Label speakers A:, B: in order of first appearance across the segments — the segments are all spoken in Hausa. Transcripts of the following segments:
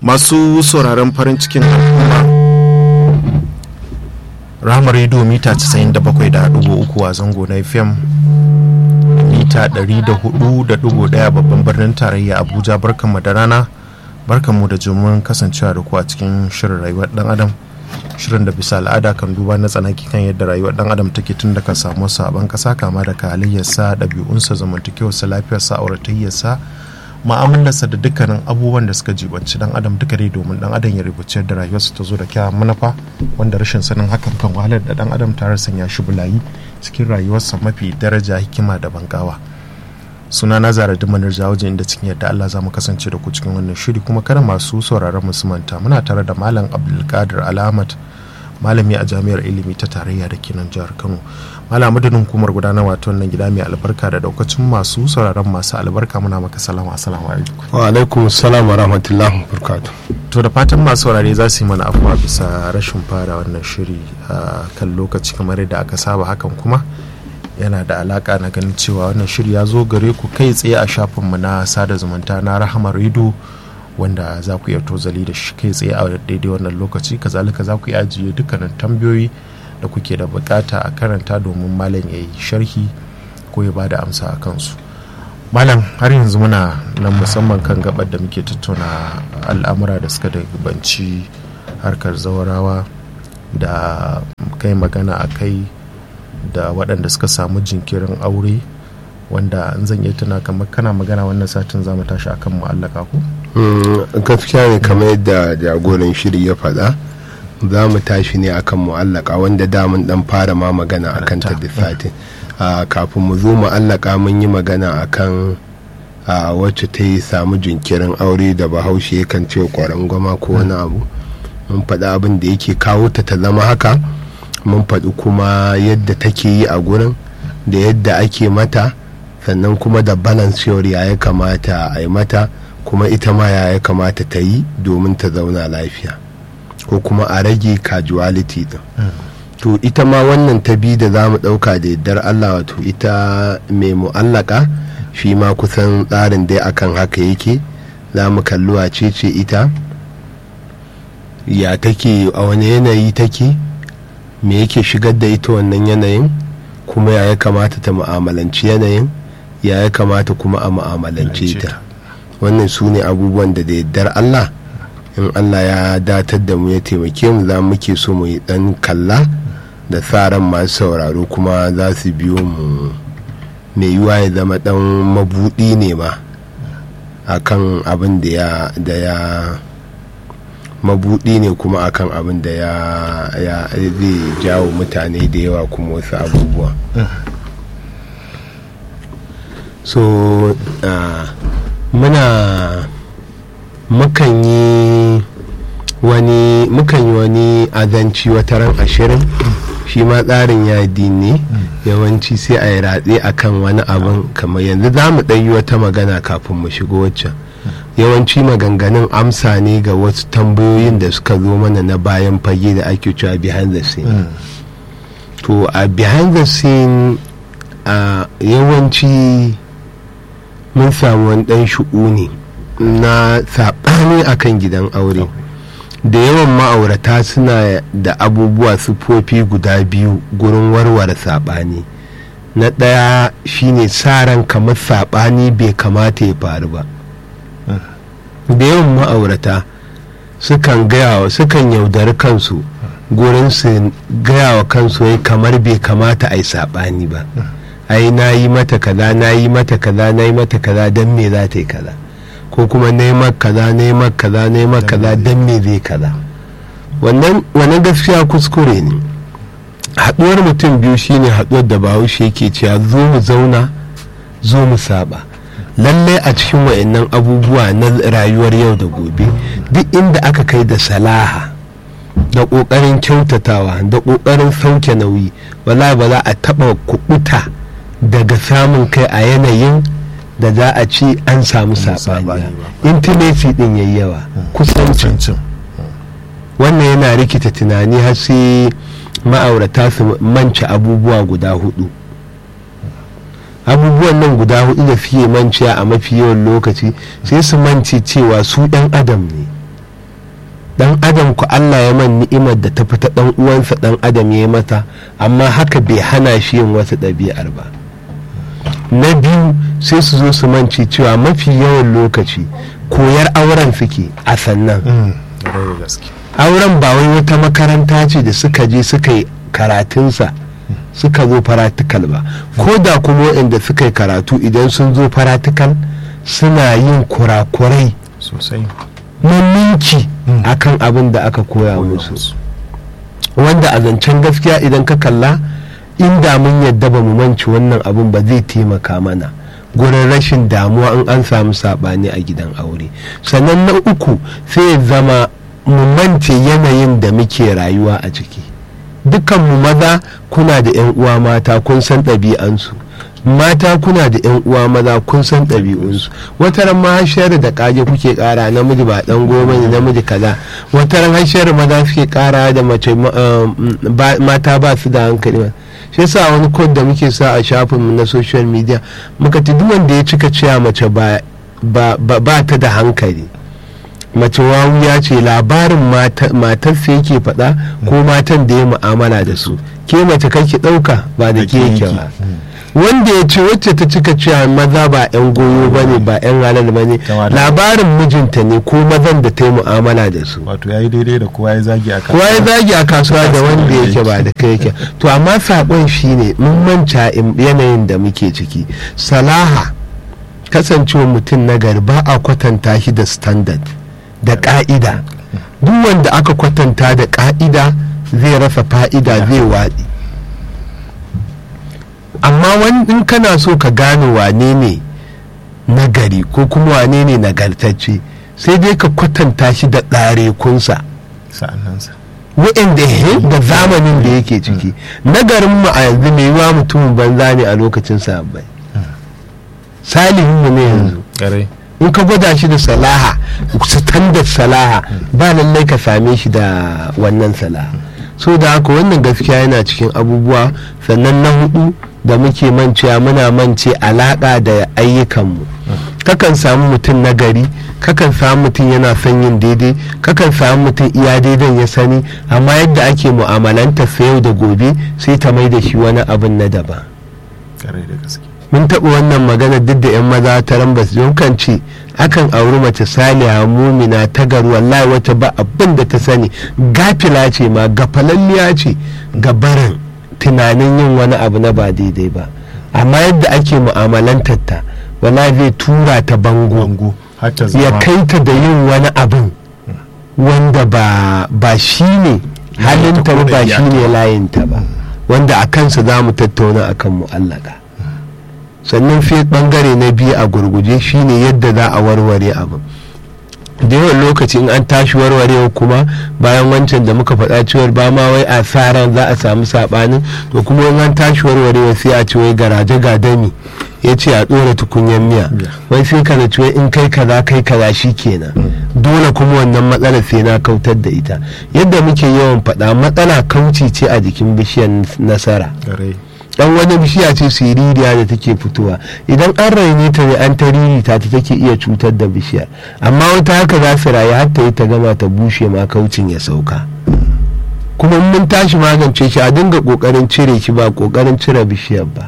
A: masu sauraron farin cikin al'umma rahama rediyo mita 97.3 a zango na fm mita 104.1 babban birnin tarayya abuja barkanmu da rana barkanmu da jimin kasancewa da ku a cikin shirin rayuwar dan adam shirin da bisa al'ada kan duba na tsanaki kan yadda rayuwar dan adam take tun daga samu sabon kasa kama daga halayyarsa ɗabi'unsa zamantakewarsa lafiyarsa auratayyarsa ma'amalarsa da dukkanin abubuwan da suka jibanci dan adam duka dai domin dan adam ya rubuce da rayuwarsa ta zo da kyawun manufa wanda rashin sanin hakan kan wahalar da dan adam tare sanya shi bulayi cikin rayuwarsa mafi daraja hikima da bangawa suna na zara dimanar jawajin inda cikin yadda Allah za mu kasance da ku cikin wannan shiri kuma kada masu sauraron manta muna tare da malam abdulkadir alamat malami a jami'ar ilimi ta tarayya da kenan jihar kano malam madadin hukumar gudanarwa ta wannan gida mai albarka da daukacin masu sauraron masu albarka muna maka salama assalamu alaikum
B: wa alaikum salam wa rahmatullahi wa
A: to da fatan masu saurare za su yi mana afuwa bisa rashin fara wannan shiri a kan lokaci kamar yadda aka saba hakan kuma yana da alaka na ganin cewa wannan shiri ya zo gare ku kai tsaye a shafinmu na sada zumunta na rahama rido wanda za ku iya tozali da shi kai tsaye a daidai wannan lokaci kazalika za ku iya ajiye dukkanin tambayoyi da kuke da bukata a karanta domin malam ya yi sharhi ko ya bada amsa a kansu malam har yanzu muna nan musamman kan gabar da muke tattauna al'amura da suka banci harkar zawarawa da kai magana a kai da waɗanda suka samu jinkirin aure wanda an zan iya tuna kamar kana magana wannan satin za mu tashi akan mu'allaka ko?
B: gaskiya ne kamar yadda jagoran shiri ya faɗa za mu tashi ne akan mu'allaka wanda damun dan fara ma magana akan ta da satin kafin mu zo mu'allaka mun yi magana akan wacce ta yi samu jinkirin aure da bahaushe yakan ce kwaran gwama ko wani abu mun faɗi abin da yake kawo ta ta zama haka mun faɗi kuma yadda take yi a gurin da yadda ake mata sannan kuma da balance ya ya kamata a yi mata kuma ita ma ya ya kamata ta yi domin ta zauna lafiya ko kuma a rage casuality din to ita ma wannan ta bi da za mu ɗauka da yardar allah wato ita mai mu'allaka shi ma kusan tsarin dai akan haka yake za mu kalli wace ce ita ya take a wani yanayi take me yake shigar da ita wannan yanayin kuma ya ya kamata ta mu'amalanci yanayin ya ya kamata kuma a mu'amalance ta wannan su ne abubuwan da da yardar Allah in Allah ya datar da mu ya taimake mu za muke so mu yi dan kalla da tsaran masu sauraro kuma za su biyo mu mai yiwa ya zama dan mabudi ne ma akan abin da ya da ya mabudi ne kuma akan abin da ya ya zai jawo mutane da yawa kuma wasu abubuwa so uh, muna mukan yi wani mukan yi wani azanci wata ran ashirin shi ma tsarin yadi ne yawanci sai a yi ratse akan wani abin kamar yanzu za mu ɗan yi wata magana kafin mu shigo waccan yawanci maganganun amsa ne ga wasu tambayoyin da suka zo mana na bayan fage da ake cewa behind the scene to a behind the scene a yawanci mun samu wani ɗan shu'uni na saɓani akan gidan aure da yawan ma'aurata suna da abubuwa sufofi guda biyu gurin warware saɓani na ɗaya shine sa ran kamar saɓani bai kamata ya faru ba da yawan ma'aurata sukan gaya sukan yaudari kansu gurin su gaya wa kansu ya kamar bai kamata a yi saɓani ba ai na yi mata kaza na yi mata kaza na yi mata kaza don me za ta yi kaza ko kuma na yi kaza na yi kaza na yi kaza don me zai kaza wannan gaskiya kuskure ne haɗuwar mutum biyu shine haɗuwar da bahaushe yake cewa zo mu zauna zo mu saba lallai a cikin wa'annan abubuwa na rayuwar yau da gobe duk inda aka kai da salaha da ƙoƙarin kyautatawa da ƙoƙarin sauke nauyi wala ba za a taɓa kuɓuta daga samun kai a yanayin da za a ci an samu saɓani intimacy ɗin yayi yawa kusancin wannan yana rikita tunani har sai ma'aurata su manci abubuwa guda hudu abubuwan nan guda hudu da suke manciya a mafi yawan lokaci sai su manci cewa su ɗan adam ne dan adam ku Allah ya man ni'imar da ta fita dan uwansa dan adam ya yi mata amma haka bai hana shi yin wasu ɗabi'ar ba na biyu sai su zo su manci cewa mafi yawan lokaci koyar auren suke a sannan auren ba wai wata makaranta ce da suka je suka yi karatunsa suka zo faratikal ba ko da kuma waɗanda suka yi karatu idan sun zo faratikal suna yin kurakurai
A: sosai
B: maminci akan abin da aka koya musu wanda a zancen gaskiya idan ka kalla inda mun yadda ba mu manci wannan abin ba zai taimaka mana gurin rashin damuwa in an samu saɓani a gidan aure sannan na uku sai ya zama mu mance yanayin da muke rayuwa a ciki mu maza kuna da 'yan uwa mata kun san ɗabi'ansu mata kuna da 'yan uwa maza kun san ɗabi'unsu wataran ma hashiyar da kage kuke kara namiji ba dan goma ne namiji kaza wataran hashiyar maza suke kara da mace mata ba su da hankali shi yasa wani kod da muke sa a shafinmu na social media muka ti duk wanda ya cika cewa mace ba ta da hankali mace ya ce labarin matarsa yake faɗa ko matan da ya mu'amala da su ke mace kake ɗauka ba da ke yake ba wanda ya ce wacce ta cika cewa maza ba 'yan goyo ba ne ba 'yan halal ba ne labarin mijinta ne ko mazan da ta yi mu'amala da su
A: wato ya yi daidai da kowa ya zagi a
B: kowa ya zagi a kasuwa da wanda yake ba da kai yake to amma saƙon shi ne mun manta yanayin da muke ciki salaha kasancewa mutum na gari ba a kwatanta shi da standard da ƙa'ida duk wanda aka kwatanta da ƙa'ida zai rasa fa'ida zai waɗi amma in kana so ka gane wane ne nagari ko kuma wane ne nagartacce sai dai ka kwatanta shi da ɗarekunsa wa'inda da zamanin da yake ciki nagarin mu a yanzu mai yiwa mutumin banza ne a lokacin sahabbai salihin mu ne yanzu in ka gwada shi da salaha standard salaha ba lallai ka same shi da wannan salaha so da haka wannan gaskiya yana cikin abubuwa sannan na hudu da muke mancewa muna mance alaƙa da ayyukanmu kakan samu mutum na gari kakan samu mutum yana son yin daidai kakan samu mutum iya daidan ya sani amma yadda ake mu'amalanta sa yau da gobe sai ta mai da shi wani abin na daban mun taɓa wannan magana duk da 'yan maza ta rambas don kan ce akan auri mace saliha mumina ta garu wallahi wata ba abin da ta sani gafila ce ma gafalalliya ce ga barin tunanin yin wani abu na ba daidai ba amma yadda ake mu'amalantar ta wallahi zai tura ta bango ya kai ta da yin wani abin wanda ba shi ne halinta ba shi ne layinta ba wanda a kansa za mu tattauna akan mu'allaka sannan sai bangare na biyu a gurguje shine yadda za a warware abin da yawan lokaci in an tashi warwarewa kuma bayan wancan da muka faɗa cewar ba ma wai a ran za a samu saɓanin to kuma in an tashi warwarewa sai a ce wai garaje gadami ya ce a ɗora tukunyen miya wai sai ka da in kai kaza kai kaza shi kenan dole kuma wannan matsala sai na kautar da ita yadda muke yawan faɗa matsala kauci ce a jikin bishiyar nasara dan wani bishiya ce siririya da take fitowa idan an raine ta ne an ta ririta ta take iya cutar da bishiyar amma wata haka za su rayu har ta yi ta gama ta bushe ma kaucin ya sauka kuma mun tashi magance shi a dinga kokarin cire shi ba kokarin cire bishiyar ba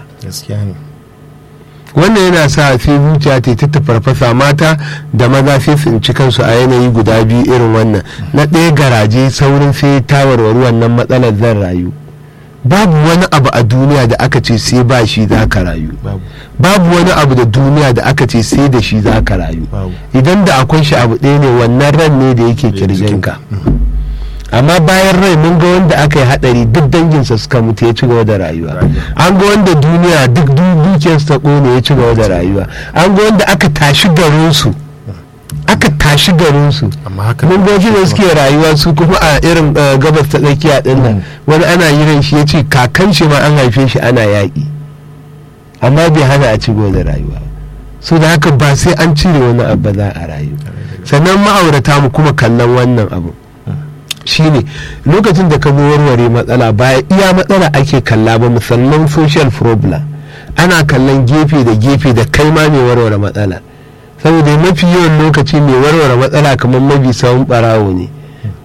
B: wannan yana sa sai zuciya ta ta farfasa mata da maza sai su ci kansu a yanayi guda biyu irin wannan na ɗaya garaje saurin sai ta warware wannan matsalar zan rayu babu wani abu a duniya da aka ce sai ba shi za ka rayu babu wani abu da duniya da aka ce sai da shi za ka rayu idan da akwai shi abu ɗaya ne wannan ran ne da yake kirjinka amma bayan rai mun ga wanda aka yi hadari duk danginsa suka mutu ya ci gaba da rayuwa an ga wanda duniya duk dukiyarsa ta kone ya ci gaba da rayuwa an ga wanda aka tashi garinsu aka tashi garinsu mun goji da suke rayuwa su kuma a irin gabas ta tsakiya din nan wani ana yiran shi ya ce kakan shi ma an haife shi ana yaƙi amma bai hana a ci da rayuwa so da haka ba sai an cire wani abu za a rayu sannan ma'aurata mu kuma kallon wannan abu shine lokacin da ka zo warware matsala ba iya matsala ake kalla ba musamman social problem ana kallon gefe da gefe da kai ma mai warware matsala saboda mafi yawan lokaci mai warware matsala kamar mabi sawun barawo ne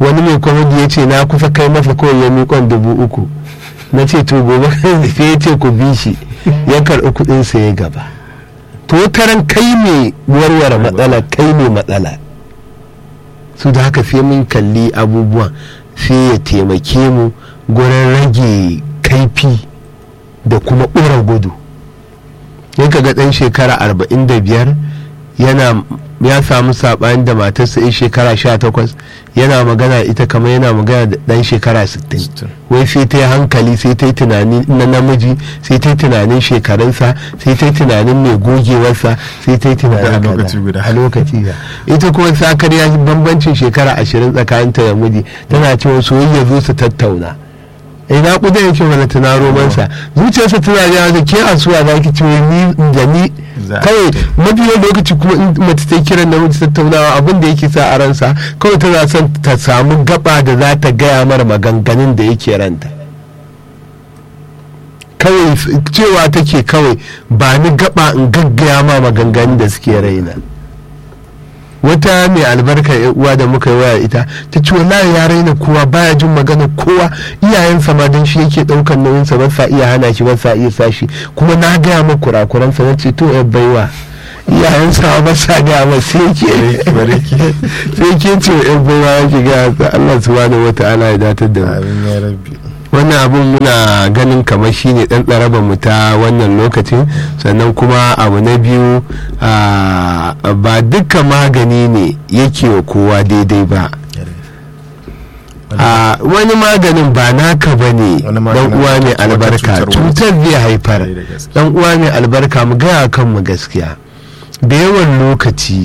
B: wani mai kwamidi ya ce na kusa kai masa kawai ya miƙon dubu uku na ce to gobe sai ya ce ku bi shi ya karɓi kuɗinsa ya gaba to taran kai ne warware matsala kai ne matsala su da haka sai mun kalli abubuwan sai ya taimake mu gurin rage kaifi da kuma ɓura gudu ya ga ɗan shekara 45 yana ya samu saɓani da matarsa ya shekara 18 yana magana ita kamar yana magana da ɗan shekara 60 wai sai ta yi hankali sai ta yi tunani na namiji sai ta yi tunanin shekarunsa sai ta yi tunanin mai gogewarsa sai ta yi tunanin a lokaci guda ita kuma sakar ya bambancin shekara 20 tsakaninta da miji tana cewa soyayya zo su tattauna ina kuda yake mana tuna romansa zuciyarsa tana da da ke asuwa za ki ce ni da ni kawai mafiyan lokaci kuma in mace ta kiran namiji tattaunawa abin da yake sa a ransa kawai tana son ta samu gaba da za ta gaya mara maganganun da yake ranta kawai cewa take kawai ba ni gaba in gaggaya ma maganganun da suke raina wata mai albarka uwa da muka yi waya ita ta ce wallahi ya raina kowa baya jin magana kowa iyayensa ma don shi yake daukan nauyinsa ba sa iya hana shi ba sa iya sashi kuma na gaya ma kurakuransa na ce to ya baiwa iyayensa ba sa gaya ma sai ke sai ke ce ya baiwa yake gaya Allah subhanahu wata'ala ya datar da mu wannan abun muna ganin kamar shine dan tsarabar mu ta wannan lokacin sannan kuma abu na biyu ba duka magani ne yake wa kowa daidai ba wani maganin ba naka ba ne dan uwa mai albarka cutar zai haifar dan uwa mai albarka mu gaya kanmu gaskiya da yawan lokaci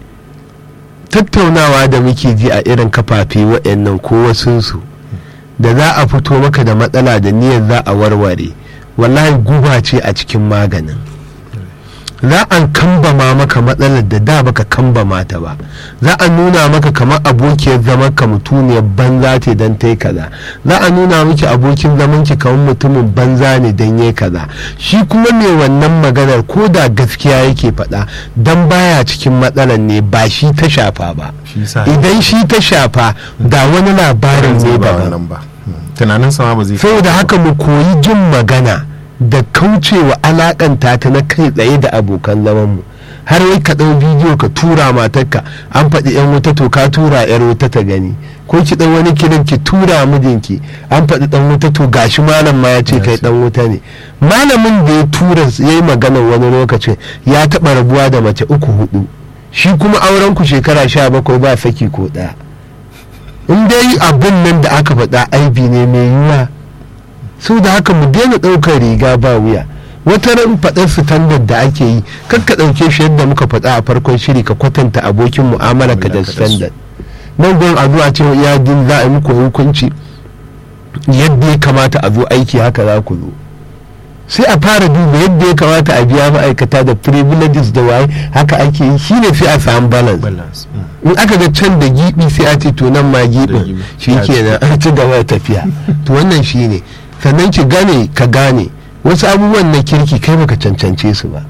B: tattaunawa da muke ji a irin kafafe waɗannan ko wasunsu da za a fito maka da matsala da niyyar za a warware wallahi guba ce a cikin maganin za a kambama maka matsalar da da baka kambama ta ba za a nuna maka kamar abokiyar zaman ka mutuniyar banza ce don ta yi kaza za a nuna miki abokin zaman ki kamar mutumin banza ne don yi kaza shi kuma mai wannan maganar ko da gaskiya yake faɗa don baya cikin matsalar ne ba shi ta shafa ba idan shi ta shafa da wani labarin ne daban
A: tunanin sama ba zai
B: saboda haka mu koyi jin magana da kaucewa alakanta ta na kai tsaye da abokan zamanmu har wai ka ɗau bidiyo ka tura matarka an faɗi yan wuta to ka tura yar wuta ta gani ko ki ɗan wani kiran ki tura mijinki an faɗi ɗan wuta to gashi malam ma ya ce kai ɗan wuta ne malamin da ya tura ya yi magana wani lokacin ya taɓa rabuwa da mace uku hudu shi kuma auren ku shekara sha bakwai ba saki ko ɗaya in dai abin nan da aka faɗa aibi ne mai yiwuwa sau da haka mu daina ɗaukar riga ba wuya wata ran faɗar standard da ake yi kan ka ɗauke shi yadda muka faɗa a farkon shiri ka kwatanta abokin mu'amala ka da standard nan gurin a zuwa cewa iya din za a yi muku hukunci yadda ya kamata a zo aiki haka za ku zo sai a fara duba yadda ya kamata a biya ma'aikata da privileges da waye haka ake yi shine sai a samu balance in aka ga can da gibi sai a ce to nan ma gibin shi kenan an ci gaba da tafiya to wannan shine sannan ki gane ka gane wasu abubuwan na kirki kai baka cancance su ba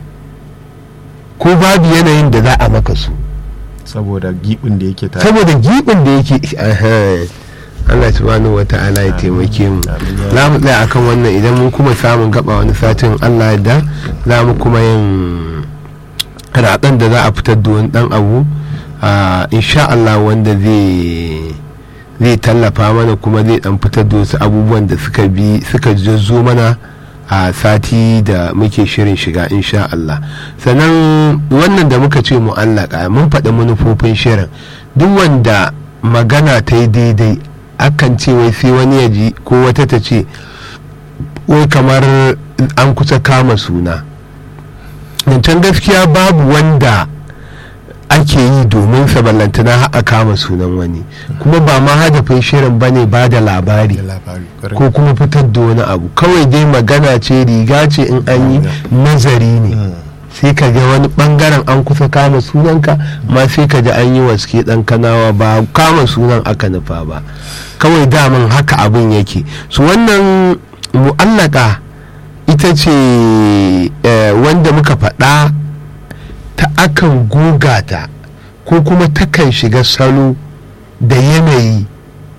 B: ko babu yanayin da za a maka su
A: saboda gibin da yake tare
B: saboda gibin da yake Allah subhanahu wata'ala ya taimake mu za mu tsaya akan wannan idan mun kuma samun gaba wani satin Allah da za mu kuma yin raɗan da za a fitar da wani ɗan abu insha Allah wanda zai zai tallafa mana kuma zai dan fitar da wasu abubuwan da suka bi suka jazzo mana a sati da muke shirin shiga insha Allah sannan wannan da muka ce mu'allaka mun faɗi manufofin shirin duk wanda magana ta yi daidai akan ce wai sai wani ya ji ko wata ta ce wai kamar an kusa kama suna can gaskiya babu wanda ake yi domin sa ballantana a kama sunan wani kuma ba ma hadafin shirin bane ba da labari ko kuma fitar da wani abu kawai dai magana ce riga ce in an yi nazari ne sai ka ga wani bangaren an kusa kama sunanka ma sai ka ji an yi waske dan kanawa ba kama sunan aka nufa ba kawai daman haka abin yake su wannan mu'allaka ita ce wanda muka faɗa ta akan goga ta ko kuma takan shiga salo da yanayi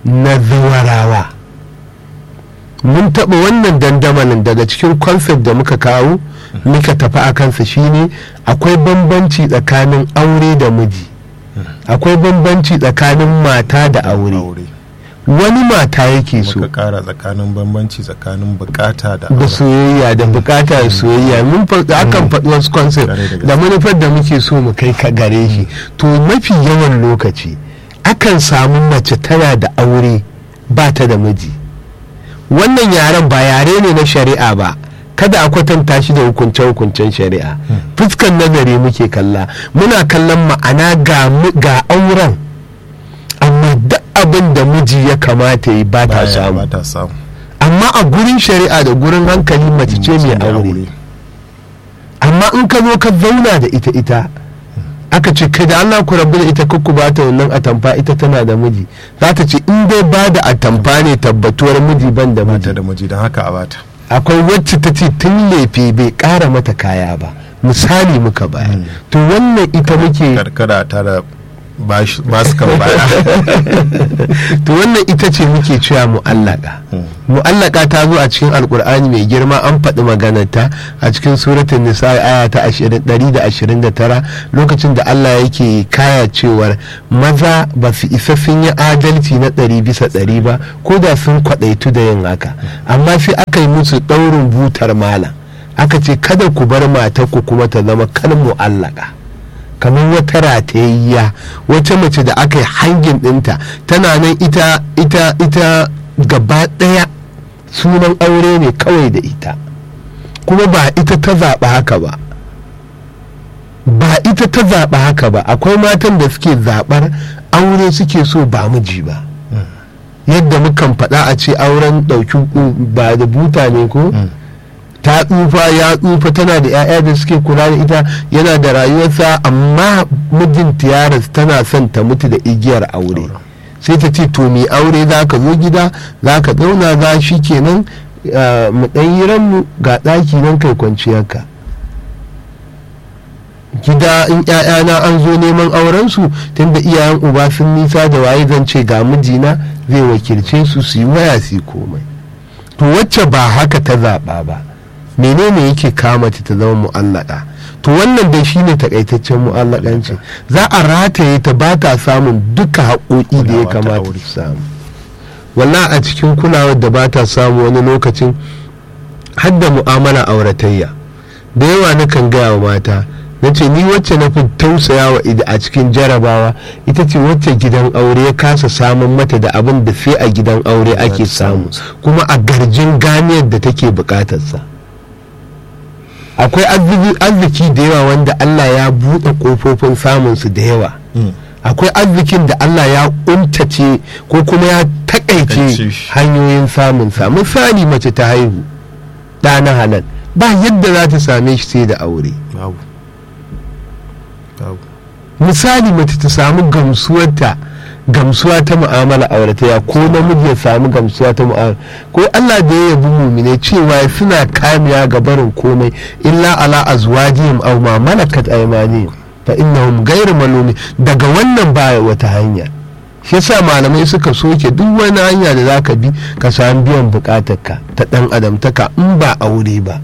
B: na zawarawa mun taɓa wannan dandamalin daga cikin concept da muka kawo muka tafi a kansa shine akwai bambanci tsakanin aure da miji akwai bambanci tsakanin mata da aure
A: aure
B: wani mata yake so
A: muka kara tsakanin bambanci tsakanin bukata da
B: da
A: aure.
B: soyayya da bukata da soyayya mun fa- akan faɗi wasu concept
A: Ƙwarai da gaske.
B: da manufar da muke so mu kai ka gare shi to mafi yawan lokaci akan samu mace tana da aure ba ta da miji wannan yaren ba yare ne na shari'a ba kada a kwatanta shi da hukunce-hukuncen shari'a fuskan nazari muke kalla muna kallon ma'ana ga mu- ga auren amma duk abin da miji ya kamata yi ba ta
A: Baya-
B: samu
A: ba ta samu
B: amma a gurin shari'a da gurin hankali mace ce mai aure amma in ka zo ka zauna da ita ita aka ce kai da Allah ku rabu da ita ku ba ta wannan atamfa ita tana da miji za ta ce in dai ba da atamfa ne tabbatuwar miji ban da
A: mata
B: miji
A: da miji don haka a bata
B: akwai wacce ta ce tun lefe bai kara mata kaya ba misali muka bayar to wannan ita muke
A: karkara ta da ba su kan baya
B: to wannan ita ce muke cewa mu'allaka mu'allaka ta zo a cikin alkur'ani mai girma an faɗi maganarta a cikin suratun nisa aya ta 129 lokacin da Allah yake kaya cewar maza ba su isa sun yi adalci na ɗari bisa ɗari ba ko da sun kwaɗaitu da yin haka amma sai aka yi musu ɗaurin butar malam aka ce kada ku bar matarku kuma ta zama kan mu'allaka kamar wata ratayayya wata mace da aka yi hangin ɗinta tana nan ita ita ita gaba ɗaya sunan aure ne kawai da ita kuma ba ita ta zaɓa haka ba ba ita ta zaɓa haka ba akwai matan da suke zaɓar aure suke so ba miji ba yadda mukan faɗa a ce auren ɗauki ba da buta ne ko ta tsufa ya tsufa tana da 'ya'ya da suke kula da ita yana da rayuwarsa amma mijinta ya rasu tana son ta mutu da igiyar aure sai ta ce to mai aure za ka zo gida za ka zauna za shi kenan uh, mu ɗan yi ranmu ga ɗaki nan kai kwanciyarka gida in ‘ya'yana an zo neman aurensu tunda iyayen uba sun nisa da waye zan ce ga mijina zai wakilce su su yi waya su yi komai to wacce ba haka ta zaɓa ba menene yake kama ta ta zama mu'allaka to wannan dai shine takaitaccen mu'allakanci za a rataye ta ba ta samun duka haƙoƙi da ya
A: Kulawa ta
B: kamata
A: aure.
B: ta samu walla a cikin kulawar da ba ta samu wani lokacin har da mu'amala auratayya da yawa na kan gaya wa mata na ce ni wacce na fi tausaya wa ida a cikin jarabawa ita ce wacce gidan aure ya kasa samun mata da abin da sai a gidan aure ake samu kuma a garjin ganiyar da take bukatarsa akwai arziki- arziki da yawa wanda allah ya buɗe ƙofofin samunsu da yawa akwai arzikin da Allah ya untace ko kuma ya takaice
A: Takaice shi.
B: hanyoyin samunsa misali mace ta haihu ɗa na halal ba yadda za ta same shi sai da aure
A: babu babu
B: misali mace ta samu gamsuwarta gamsuwa ta mu'amala aurataya ko namiji ya samu gamsuwa ta mu'amala ko Allah da ya yabi mumine cewa suna kamiya ga barin komai illa ala azwajihim aw ma malakat aymanihim fa innahum ghayru malumi daga wannan baya wata hanya shi yasa malamai suka soke duk wani hanya da zaka bi ka samu biyan bukatarka ta dan adamtaka in ba aure ba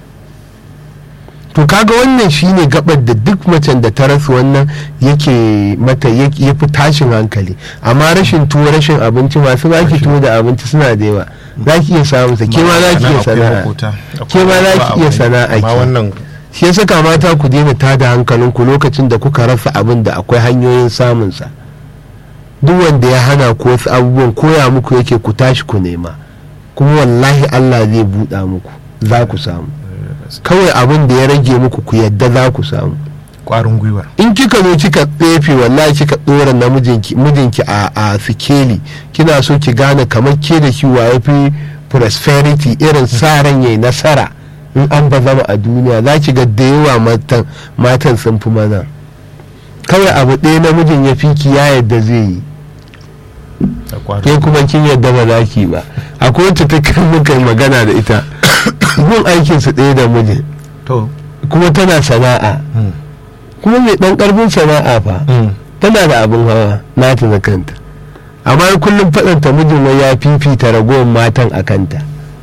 B: to kaga wannan shine gabar da duk macen da ta rasa wannan yake mata ya fi tashin hankali amma rashin tuwo rashin abinci masu zaki tuwo da abinci suna da yawa za ki iya samun sa ke ma za ki iya sana'a ke ma za ki iya sana'a
A: amma
B: ki
A: wannan
B: shi yasa kamata ku daina tada hankalinku lokacin da kuka rasa abin da akwai hanyoyin samun sa duk wanda ya hana ku wasu abubuwan koya muku yake ku tashi ku nema kuma wallahi Allah zai buɗa muku za ku samu kawai abin da ya rage muku ku yadda za ku samu
A: kwarin gwiwar
B: in kika zo kika tsefe wallahi kika dora na mijinki mijinki a a sikeli kina so ki gane kamar ke da ki waye fi prosperity irin sa ran yayi nasara in an ba zama a duniya za ki ga da yawa matan matan sun fi maza kawai abu ɗaya namijin ya fi ki ya yadda zai yi
A: da
B: ke
A: kwarin
B: kuma kin yadda ba za ki ba akwai wacce ta kai muka magana da ita gun aikinsu ɗaya da mijin
A: to
B: kuma tana sana'a
A: mm,
B: kuma mai ɗan ƙarfin sana'a fa
A: mm,
B: tana da abin hawa nata na kanta amma kullum faɗanta mijin wai ya fifita ragowar matan a kanta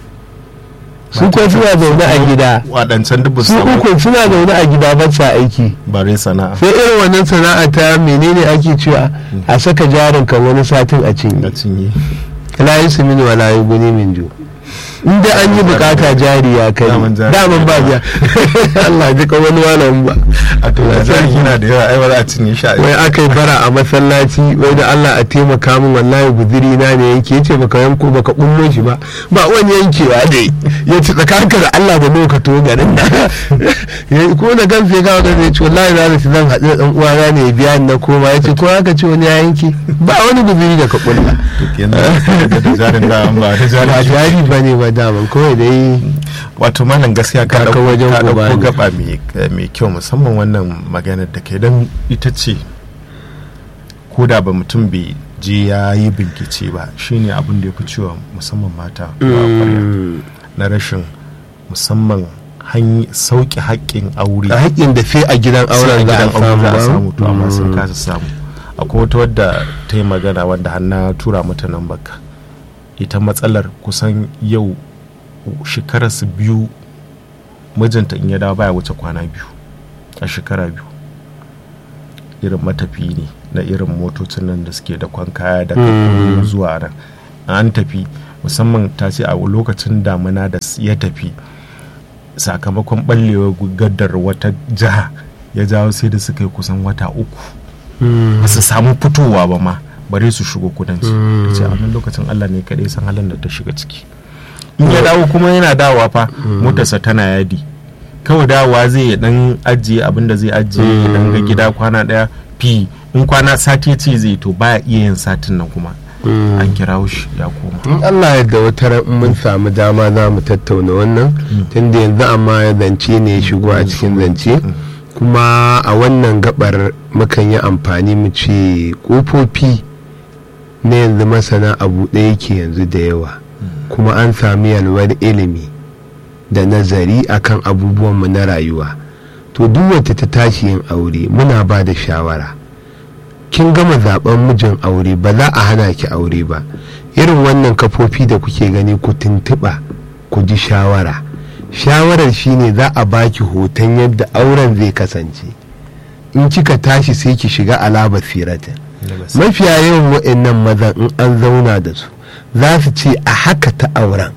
B: su kuwa suna zaune a gida
A: waɗancan duk
B: su uku suna zaune a gida ba sa aiki
A: bare sana'a
B: sai irin wannan sana'a ta menene ake cewa a saka jarin kan wani satin a cinye
A: na cinye
B: la yi su mini wala yi guni min ju inda an yi bukata jari ya kai
A: Daman jari.
B: daman ba biya Allah ji ka wani walawan ba
A: a to da jari yana da yawa ai ba za a cinye shi a
B: wai aka yi bara a masallaci wai da Allah a taimaka min wallahi guziri na ne yake yace baka yanko baka bullo shi ba ba wani yankewa ne ya ci tsakanka da Allah da nawa ka to garin da ya ko da gan sai kawo da ya ce wallahi na rasu zan haɗu da dan uwana ne ya biya ni na koma ya ce ko haka ce wani ya yanke ba wani guziri da ka kulla
A: kenan da jarin da an ba da
B: ba
A: jari
B: jari ba ne ba daman kawai dai
A: wato malam gaskiya ka
B: Kaka
A: dauko
B: wajen
A: ka
B: uba
A: dauko
B: ne.
A: gaba mai mai kyau musamman wannan maganar da kai dan ita ce ko da ba mutum bai je ya yi bincike ba shine abin da ya fi cewa musamman mata ba ƙwarya. na rashin musamman hanyi sauƙi haƙƙin aure
B: a haƙƙin da sai a gidan
A: sai a
B: auren za
A: gidan
B: a
A: aure za a
B: samu
A: samu to amma sun
B: ba
A: kasa samu akwai wata wadda ta yi magana wanda har na tura mata nan baka ita matsalar kusan yau shekararsu biyu mijinta in ya dawo baya wuce kwana biyu a shekara biyu irin matafi ne na irin motocin nan da suke da kwan kaya da
B: Mm.
A: zuwa nan an tafi musamman ta ce a lokacin damuna da ya tafi sakamakon ɓallewar gaddar wata jiha ya jawo sai da suka yi kusan wata uku ba su samu fitowa ba ma bare su shigo kudanci
B: Mm.
A: ta ce a wannan lokacin allah ne kaɗai san halin da ta shiga ciki in ya dawo kuma yana dawowa fa motarsa tana yadi kawai dawowa zai ya dan ajiye abin da zai ajiye ya dan ga gida kwana daya fi in kwana sati ce zai to baya iya yin satin nan kuma an kira shi ya koma
B: in Allah yadda wata ran in mun samu dama za mu tattauna wannan tunda yanzu amma ya zance ne ya shigo a cikin zance kuma a wannan gabar mukan yi amfani mu ce kofofi na yanzu masana abu ɗaya yake yanzu da yawa kuma an sami yalwar ilimi da nazari akan abubuwanmu na rayuwa to duk wata ta tashi yin aure muna ba da shawara kin gama zaben mijin aure ba za a hana ki aure ba irin wannan kafofi da kuke gani ku tuntuɓa ku ji shawara shawarar shine za a baki hoton yadda auren zai kasance in kika tashi sai ki shiga alaba siratin mafiya yawan wa'annan mazan in an zauna da su za su ce a haka ta auren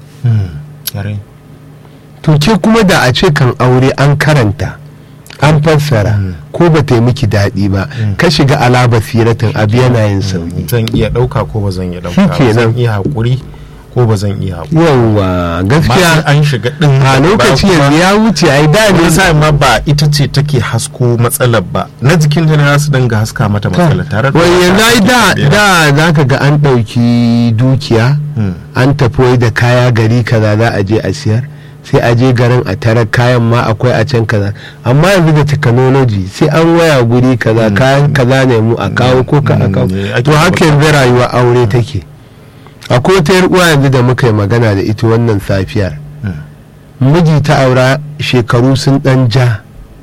B: to ke kuma da a ce kan aure an karanta an fassara ko ba ta yi miki daɗi ba ka shiga alaba siratin abu yana yin sauki
A: zan iya ɗauka ko ba zan iya ɗauka ba
B: Shikenan.
A: zan iya haƙuri ko ba zan iya haƙuri
B: yawwa
A: ba
B: gaskiya
A: an shiga ɗin
B: a lokaci yanzu ya wuce ai da ne
A: wani sa'in ma ba ita ce take hasko matsalar ba na jikin ta ne za su dinga haska mata matsalar tare da
B: wai yanzu ai da da za ka ga an ɗauki dukiya
A: Hmm.
B: an tafi wai da kaya gari kaza za a je a siyar sai a je garin a tara kayan ma akwai a can kaza amma yanzu da technology sai an waya guri kaza kayan kaza ne mu a kawo ko ka a kawo
A: Mm, ake
B: to haka
A: bukata.
B: yanzu rayuwa aure take akwai wata yar uwa yanzu da muka yi magana da ita wannan safiyar
A: Hmm.
B: miji ta aura shekaru sun dan ja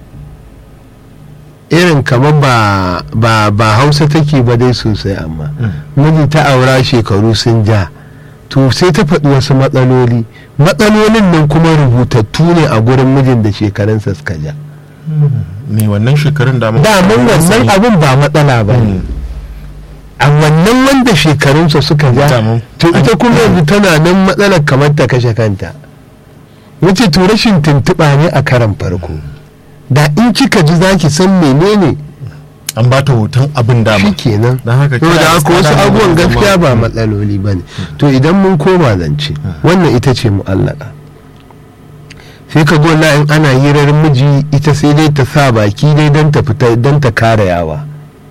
B: irin kamar ba ba ba hausa take ba dai sosai amma miji ta aura shekaru sun ja to sai ta faɗi wasu matsaloli matsalolin nan kuma rubutattu ne a gurin mijin da shekarunsa suka ja
A: me wannan shekarun da mun
B: daman wannan abin ba matsala ba ne a wannan wanda shekarunsa suka ja
A: Daman.
B: to ita kuma yanzu tana nan matsalar kamar ta kashe kanta wuce to rashin tuntuɓa ne a karan farko da in kika ji zaki san menene
A: an ba ta hoton abin dama
B: shi kenan
A: don haka
B: to
A: kira
B: da haka wasu
A: tsada ne
B: abubuwan
A: da
B: gaskiya
A: zama-
B: ba matsaloli ba ne to idan mun koma zance wannan ita ce mu'allaka sai ka gona in ana hirar miji ita sai dai ta sa baki dai don ta fita don ta kare yawa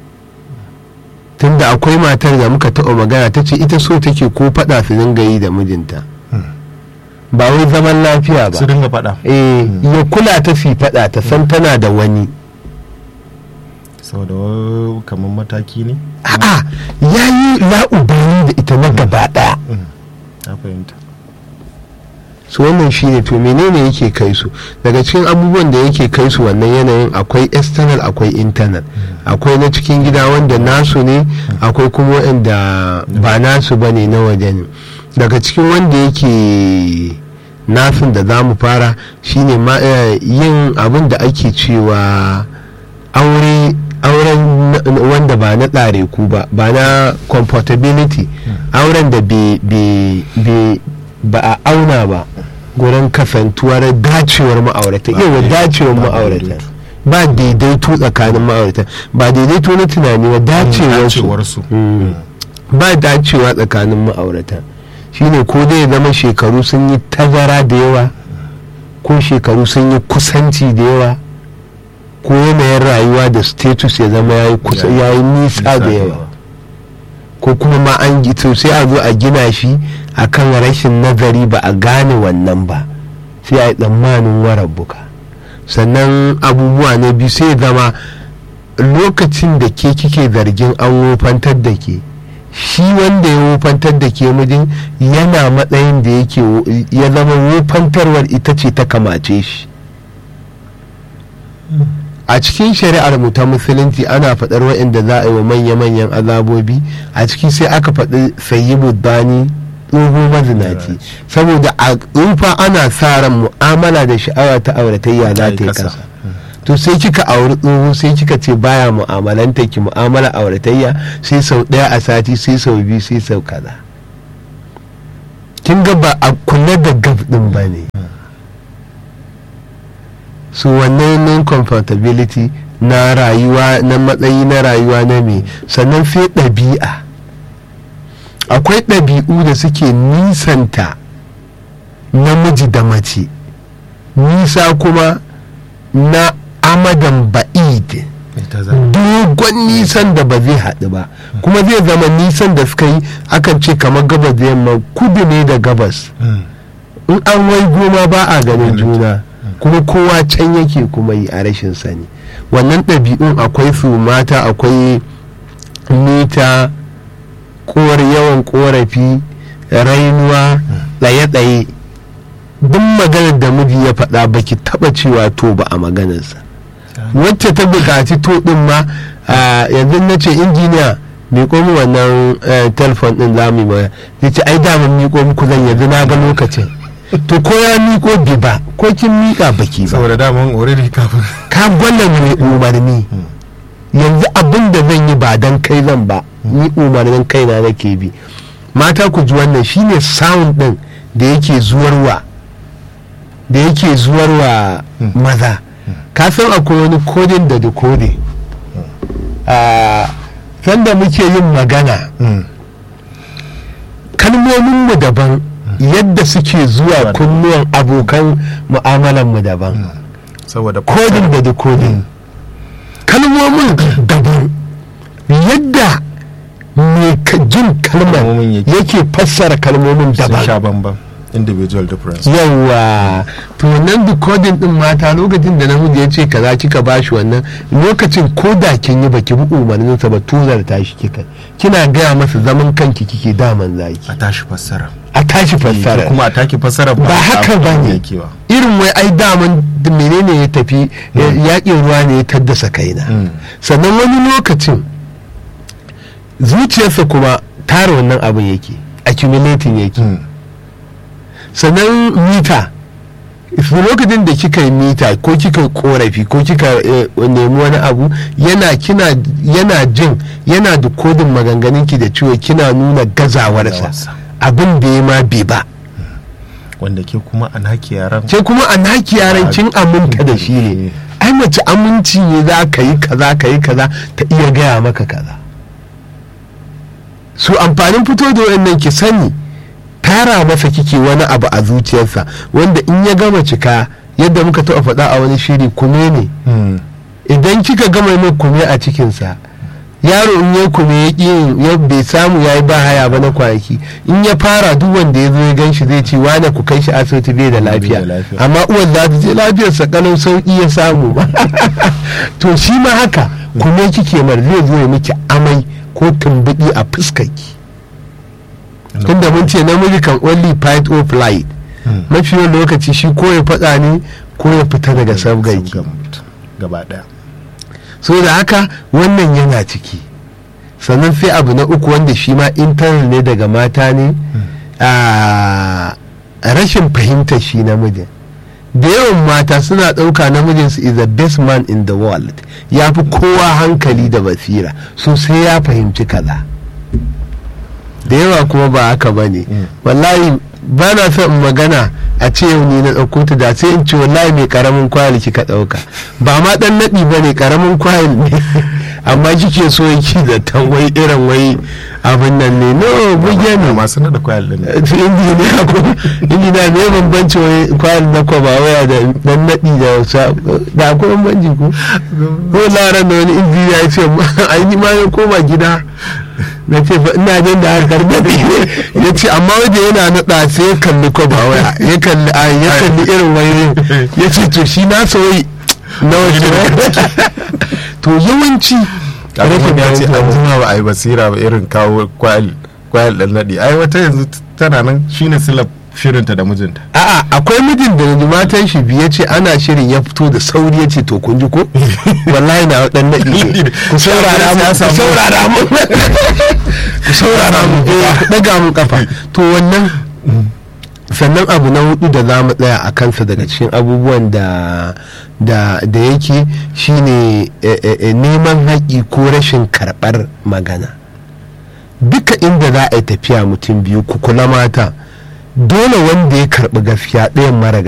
B: tunda akwai matar da muka taɓa magana ta ce ita so take ko faɗa su dinga yi da mijinta ba wai zaman lafiya ba
A: su dinga faɗa
B: eh ya kula ta fi faɗa ta san tana da wani
A: saboda wa- kamar mataki ne
B: a'a ya yi la'ubani da ita na gaba ɗaya
A: na fahimta
B: su wannan shine to menene yake kai su daga cikin abubuwan da yake kai su wannan yanayin akwai external akwai internal akwai na cikin gida wanda nasu ne akwai kuma wanda ba nasu ba ne na waje ne daga cikin wanda yake nasin da za mu fara shine ma eh, yin abin da ake cewa aure auren na- wanda ba na tsare ku ba ba na comfortability auren da be- be- be- ba a auna ba gurin kasantuwar dacewar ma'aurata
A: Ba
B: yawa
A: daidai-
B: dacewar
A: ba
B: ma'aurata
A: daidaito.
B: ba daidaito tsakanin ma'aurata ba daidaito na tunani ba dacewarsu
A: dacewarsu
B: Mm. ba dacewa tsakanin ma'aurata shine ko dai ya zama shekaru sun yi tazara da yawa ko shekaru sun yi kusanci da yawa ko yanayin rayuwa da status ya zama ya yi kusa
A: Ya-
B: ya yi nisa da yawa ko kuma ma an gi- to sai a zo a gina shi akan rashin nazari ba a gane wannan ba sai a yi tsammanin warabbuka sannan abubuwa na biyu sai ya zama lokacin da ke kike zargin an wofantar da ke shi wanda ya wofantar da ke mijin yana matsayin da yake wo- ya zama wofantarwar ita ce ta kamace shi a cikin shari'ar mu ta musulunci ana faɗar waɗanda za a yi wa manya-manyan azabobi a ciki sai aka faɗi sayi bani tsoho mazinaci saboda a tsufa ana sa ran mu'amala da sha'awa ta auratayya za ta yi kasa to sai kika auri tsoho sai kika ce baya mu'amalanta ki mu'amala auratayya sai sau ɗaya a sati sai sau biyu sai sau kaza kin ga ba a kula da gab ɗin ba ne su wannan non comfortability na rayuwa na matsayi na rayuwa na me sannan sai ɗabi'a akwai ɗabi'u da suke nisanta namiji da mace nisa kuma na amadan ba'id
A: ita za
B: dogon nisan da ba zai haɗu ba kuma zai zama nisan da suka yi akan ce kamar gabas da yamma kudu ne da gabas
A: Mm.
B: in an wai goma ba a ganin
A: Ganin
B: juna kuma kowa can yake kuma yi a rashin sani wannan ɗabi'un akwai su mata akwai mita kowar yawan korafi rainuwa tsaye-tsaye duk maganar da miji ya faɗa baki taɓa cewa to ba a maganarsa wacce ta buƙaci to ɗin ma a, yanzu na ce injiniya miƙo mu wannan eh, telefon ɗin za mu yi magana zai ce ai daman miƙo muku zan yanzu na ga lokacin to ko ya miƙo bi ba ko kin miƙa baki ba
A: saboda daman already kafin
B: ka gwada mai umarni yanzu abin da zan yi ba dan kai zan ba ni umarnin kaina nake bi mata ku ji wannan shine sound din da yake zuwarwa da yake zuwarwa maza ka san akwai wani kodin da decoding a sanda muke yin magana
A: Mm.
B: kalmominmu daban yadda suke zuwa kunnuwan abokan mu'amalanmu daban
A: saboda
B: kodin da decoding kalmomin daban yadda mai ka- jin kalmar
A: Kalmomin yake.
B: yake fassara kalmomin
A: sun
B: daban
A: sha bambam individual difference
B: yawa to wannan decoding din mata lokacin da namiji ya ce kaza kika bashi wannan lokacin ko da kin yi baki bi umarninsa ba tuzar tashi kika kina gaya masa zaman kanki kike daman zaki
A: a tashi fassara
B: a tashi fassara
A: kuma a taki fassara
B: ba haka ba ne
A: yake ba
B: irin wai ai daman da menene ya tafi yakin ruwa ne ya taddasa kaina
A: Mm.
B: sannan wani lokacin zuciyarsa kuma tara wannan abin yake accumulating yake
A: Mm.
B: sannan mita su lokacin da kika yi mita ko kika korafi ko kika eh, nemi wani abu yana kina yana jin yana da kodin maganganunki da ciwo kina nuna gazawarsa
A: Gazawarsa.
B: abin da ya ma bai ba
A: wanda ke kuma a naki yaran
B: ke kuma a naki yaran kin aminta da shi ne ai mace aminci ne za ka yi kaza ka yi kaza ta iya gaya maka kaza su amfanin fito da wannan ki sani tara masa kike wani abu a zuciyarsa wanda in ya gama cika yadda muka taɓa faɗa a wani shiri kume ne
A: Mm.
B: idan kika gama mai kume a cikinsa yaro in ya kume ya ƙi ya bai samu ya yi ba haya ba na kwanaki in ya fara duk wanda ya zo ya gan shi zai ce wane ku kai shi asibiti bai da lafiya
A: da lafiya.
B: amma uwan za ta je lafiyarsa kalau sauƙi ya samu to shi ma haka kume kike mar zai zo ya miki amai ko tumbuɗi a fuskarki tunda mun ce namiji kan only fight or flight mafi yawan lokaci shi ko ya faɗa ne ko ya fita daga sabgarki
A: Sabgan mutum gaba daya
B: so da haka wannan yana ciki sannan sai abu na uku wanda shi ma internal ne daga mata ne a rashin fahimtar shi namijin da yawan mata suna ɗauka namijinsu is the best man in the world ya fi kowa hankali da basira so sai ya fahimci kaza da yawa kuma ba haka ba ne wallahi ba na son in magana a ce yau ni na ɗauko ta da sai in ce wallahi mai karamin kwayar kika ɗauka ba ma ɗan naɗi ba ne karamin kwayar ne amma kike so yake da wai irin wai abin nan ne no buge ne
A: masu nada kwayar din
B: su injiniya ko injiniya ne bambanci wai kwayar na kwaba waya da dan naɗi da wasa da akwai bambanci ko ko laran da wani injiniya ya ce ai ni ma ya koma gida na ce fa ina jin da harkar naɗi ya ce amma wajen yana naɗa sai ya kalli kwaba waya ya kalli a ya kalli irin wayoyin ya ce to shi na soyi na wajen to yawanci
A: rashin ya ce an
B: fahimta.
A: jima ba a yi basira ba irin kawo kwayar kwayar dan nadi ai wata yanzu tana nan shine silab shirinta da mijinta
B: a'a akwai mijin da yanzu matan shi biye ce ana shirin ya fito da sauri ya ce to kun ji ko wallahi na dan naɗi ne ku saurara mu ku saurara mu ku saurara mu eh, ku daga mu kafa to wannan sannan abu na hudu da za mu tsaya a kansa daga cikin abubuwan da da da yake shine eh, eh, eh, neman haƙi ko rashin karɓar magana duka inda za a yi tafiya mutum biyu ku kula mata dole wanda ya karɓi gaskiya ɗayan mara